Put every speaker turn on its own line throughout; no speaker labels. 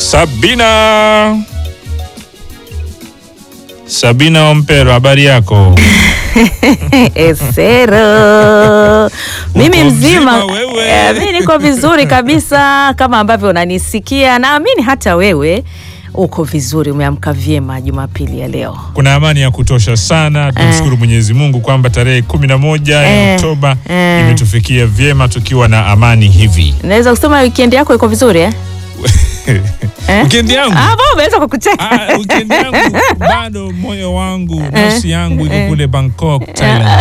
Sabina Sabina Ompero, habari yako?
Esero, mimi
Uko
mzima,
mzima wewe?
Eh, mimi niko vizuri kabisa kama ambavyo unanisikia, naamini hata wewe uko vizuri, umeamka vyema Jumapili ya leo.
Kuna amani ya kutosha sana. Tumshukuru Mwenyezi Mungu kwamba tarehe kumi na moja ya
Eh,
Oktoba
eh.
imetufikia vyema tukiwa na amani hivi.
Naweza kusema weekend yako iko vizuri eh? Eh?
Wikendi yangu
Ah, mbona umeweza kukucheka?
Ah, wikendi yangu bado moyo wangu nafsi yangu iko kule Bangkok, Thailand.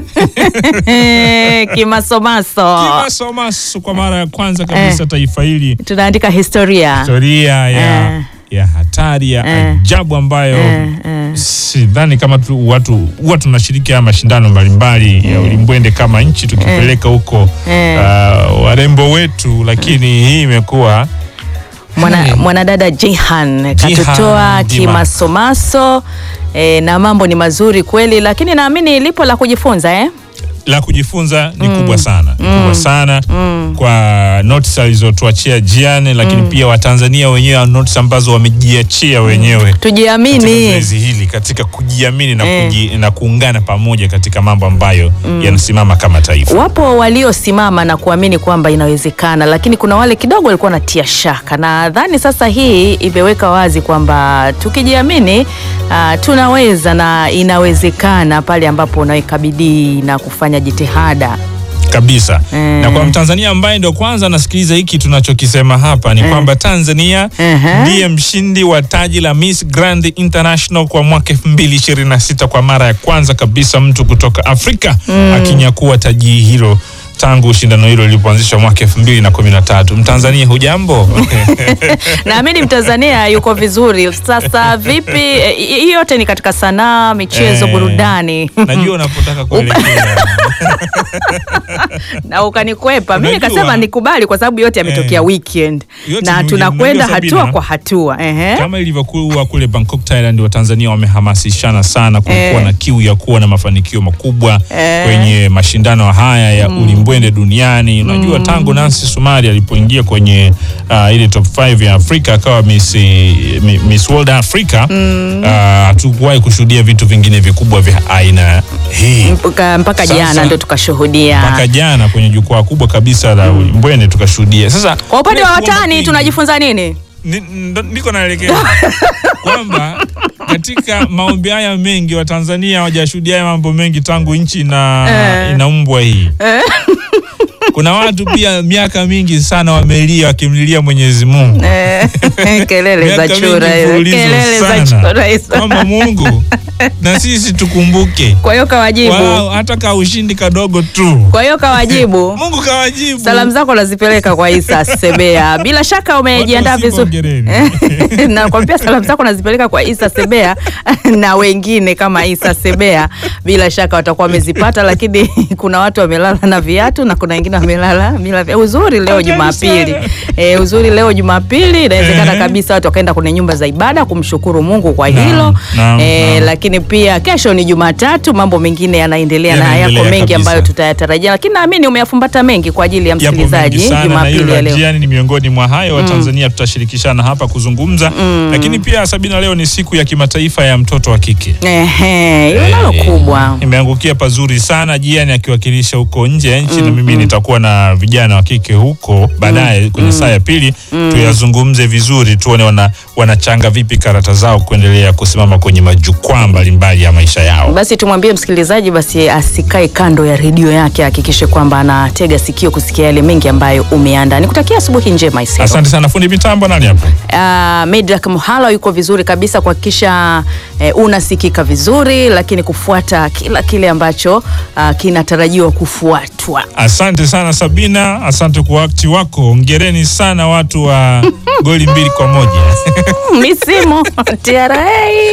Eh, Kimasomaso,
Kimasomaso kwa mara ya kwanza kabisa taifa hili
tunaandika historia.
historia ya,
Eh.
ya hatari ya
Eh.
ajabu ambayo
Eh, eh.
sidhani kama tu, watu huwa tunashiriki haya mashindano mbalimbali ya ulimbwende kama nchi tukipeleka huko
Eh.
uh, warembo wetu, lakini hii imekuwa
Mwana, mwanadada Jihan katutoa
Jihan.
kimasomaso eh, na mambo ni mazuri kweli, lakini naamini lipo la kujifunza eh?
la kujifunza ni kubwa sana ni kubwa sana kwa notes alizotuachia Jiane, lakini pia Watanzania wenyewe notes ambazo wamejiachia wenyewe katika
Tujiamini.
zoezi hili katika kujiamini na,
Eh.
kuji, na kuungana pamoja katika mambo ambayo yanasimama kama taifa.
Wapo waliosimama na kuamini kwamba inawezekana, lakini kuna wale kidogo walikuwa wanatia shaka. Nadhani sasa hii imeweka wazi kwamba tukijiamini, ah, tunaweza na inawezekana pale ambapo unaweka bidii na kufanya jitihada.
kabisa
Eh.
na kwa Mtanzania ambaye ndio kwanza anasikiliza hiki tunachokisema hapa ni kwamba Tanzania
Ehe.
ndiye mshindi wa taji la Miss Grand International kwa mwaka 2026 kwa mara ya kwanza kabisa mtu kutoka Afrika akinyakua taji hilo tangu shindano hilo lilipoanzishwa mwaka 2013. Mtanzania hujambo?
Naamini Mtanzania yuko vizuri. Sasa vipi? eh, Hii yote ni katika sanaa, michezo,
Eh.
burudani
Najua unapotaka kuelekea.
na ukanikwepa. Mimi
Unajua-
nikasema nikubali kwa sababu yote yametokea
Eh.
weekend
Yote
na
ni-
tunakwenda
unajua
hatua
Sabina,
kwa hatua. Ehe.
Kama ilivyokuwa kule Bangkok Thailand, Watanzania wamehamasishana sana kulikuwa
Eh.
na kiu ya kuwa na mafanikio makubwa
Eh.
kwenye mashindano haya ya ulimbwende duniani. Unajua tangu Nancy Sumari alipoingia kwenye uh, ile top 5 ya Afrika akawa Miss, Mi- Miss World Africa uh, hatukuwahi kushuhudia vitu vingine vikubwa vya aina hii
mpaka, mpaka
Sasa-
jana ndo tukashuhudia.
mpaka jana kwenye jukwaa kubwa kabisa la ulimbwende tukashuhudia. Sasa
Kwa upande wa
kule kuomba
watani
kwingi-
tunajifunza nini?
Ni- ndo- ndiko naelekea kwamba katika maombi haya mengi Watanzania hawajashuhudia haya mambo mengi tangu nchi ina,
Eh.
inaumbwa hii. Kuna watu pia miaka mingi sana wamelia wakimlilia Mwenyezi Mungu
Eh, kelele za
miaka mingi
chura hizo,
mfululizo
kelele za
sana
chura hizo.
kwamba Mungu na sisi tukumbuke
Kwa hiyo kawajibu,
wao, hata ka ushindi kadogo tu
kwa hiyo kawajibu.
Mungu kawajibu.
Salamu zako nazipeleka kwa Isa Sebea. Bila shaka umejiandaa
Watu usiku
vizuri.
hongereni.
Nakwambia salamu zako nazipeleka kwa Isa Sebea na wengine kama Isa Sebea, bila shaka watakuwa wamezipata, lakini kuna watu wamelala na viatu na kuna wengine wamelala bila viatu. Uzuri leo
Ajabu
Jumapili,
sana.
e, uzuri leo Jumapili, inawezekana
Eh.
kabisa watu wakaenda kwenye nyumba za ibada kumshukuru Mungu kwa
Naam,
hilo
naam,
e,
naam.
lakini pia kesho ni Jumatatu, mambo mengine yanaendelea na
Yanaendelea
yako mengi
kabisa.
ambayo tutayatarajia, lakini naamini umeyafumbata mengi kwa ajili ya
Yapo mengi
msikilizaji
sana na
Jumapili
hilo
ya
la
leo.
Jiani ni miongoni mwa hayo. Watanzania tutashirikishana hapa kuzungumza, lakini pia Sabina, leo ni siku ya kimataifa ya mtoto wa kike.
Ehe, hilo nalo
Eh,
kubwa.
Imeangukia pazuri sana Jiani akiwakilisha huko nje ya nchi, na mimi nitakuwa na vijana wa kike huko baadaye kwenye saa ya pili tuyazungumze vizuri, tuone wana, wanachanga vipi karata zao kuendelea kusimama kwenye majukwaa mbalimbali ya maisha yao.
Basi tumwambie msikilizaji basi asikae kando ya redio yake, ahakikishe kwamba anatega sikio kusikia yale mengi ambayo umeandaa. Nikutakia asubuhi njema Isero.
Asante sana fundi mitambo, nani hapo?
Uh, Medrak Muhala yuko vizuri kabisa kuhakikisha eh, unasikika vizuri, lakini kufuata kila kile ambacho uh, kinatarajiwa kufuatwa.
Asante sana Sabina, asante kwa wakati wako. Ongereni sana watu wa goli mbili kwa moja.
Misimu TRA.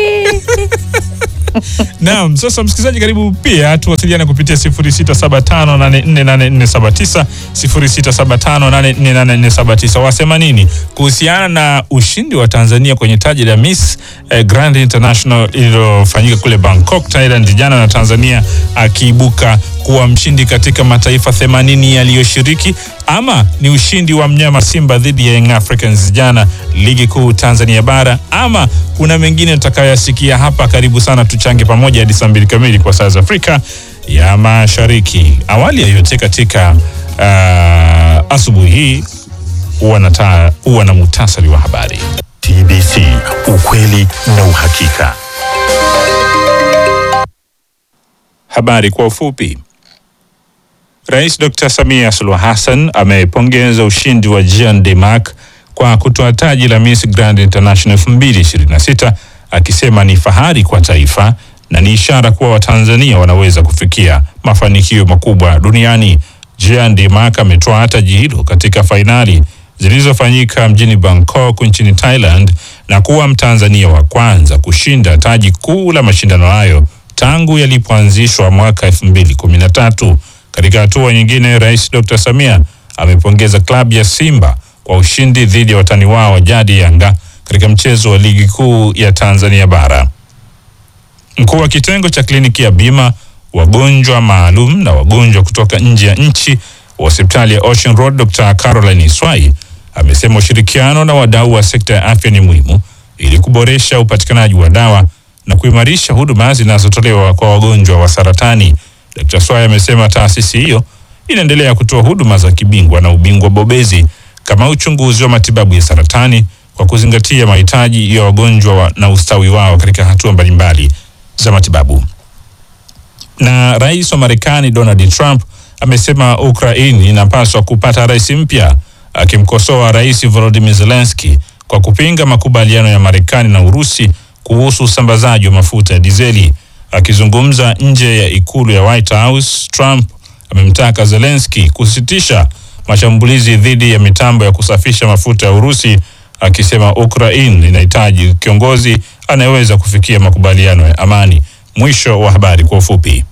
Naam, sasa msikilizaji, karibu pia tuwasiliane kupitia 0675848479 0675848479. Wasema nini kuhusiana na ushindi wa Tanzania kwenye taji la Miss eh, Grand International iliyofanyika kule Bangkok, Thailand jana, na Tanzania akiibuka kuwa mshindi katika mataifa 80 yaliyoshiriki. ama ni ushindi wa mnyama Simba dhidi ya Young Africans jana ligi kuu Tanzania bara, ama kuna mengine tutakayoyasikia hapa. Karibu sana, tuchange pamoja hadi saa mbili kamili kwa saa za Afrika ya Mashariki. Awali ya yote katika uh, asubuhi hii huwa na taa- huwa na muhtasari wa habari.
TBC, ukweli na uhakika.
Habari kwa ufupi. Rais Dr. Samia Suluhu Hassan amepongeza ushindi wa Jean de Marc kwa kutoa taji la Miss Grand International 2026 akisema ni fahari kwa taifa na ni ishara kuwa Watanzania wanaweza kufikia mafanikio makubwa duniani. Jean de Marc ametoa taji hilo katika fainali zilizofanyika mjini Bangkok nchini Thailand na kuwa Mtanzania wa kwanza kushinda taji kuu la mashindano hayo tangu yalipoanzishwa mwaka 2013. Katika hatua nyingine, Rais Dr. Samia amepongeza klabu ya Simba kwa ushindi dhidi ya watani wao wa jadi Yanga katika mchezo wa ligi kuu ya Tanzania bara. Mkuu wa kitengo cha kliniki ya bima wagonjwa maalum na wagonjwa kutoka nje ya nchi wa hospitali ya Ocean Road Dr. Caroline Iswai amesema ushirikiano na wadau wa sekta ya afya ni muhimu ili kuboresha upatikanaji wa dawa na kuimarisha huduma zinazotolewa kwa wagonjwa wa saratani. Dr. Swai amesema taasisi hiyo inaendelea kutoa huduma za kibingwa na ubingwa bobezi kama uchunguzi wa matibabu ya saratani kwa kuzingatia mahitaji ya wagonjwa wa, na ustawi wao katika hatua mbalimbali za matibabu. Na rais wa Marekani Donald Trump amesema Ukraine inapaswa kupata rais mpya, akimkosoa rais Volodymyr Zelensky kwa kupinga makubaliano ya Marekani na Urusi kuhusu usambazaji wa mafuta ya dizeli. Akizungumza nje ya ikulu ya White House, Trump amemtaka Zelensky kusitisha mashambulizi dhidi ya mitambo ya kusafisha mafuta ya Urusi, akisema Ukraine inahitaji kiongozi anayeweza kufikia makubaliano ya amani. Mwisho wa habari kwa ufupi.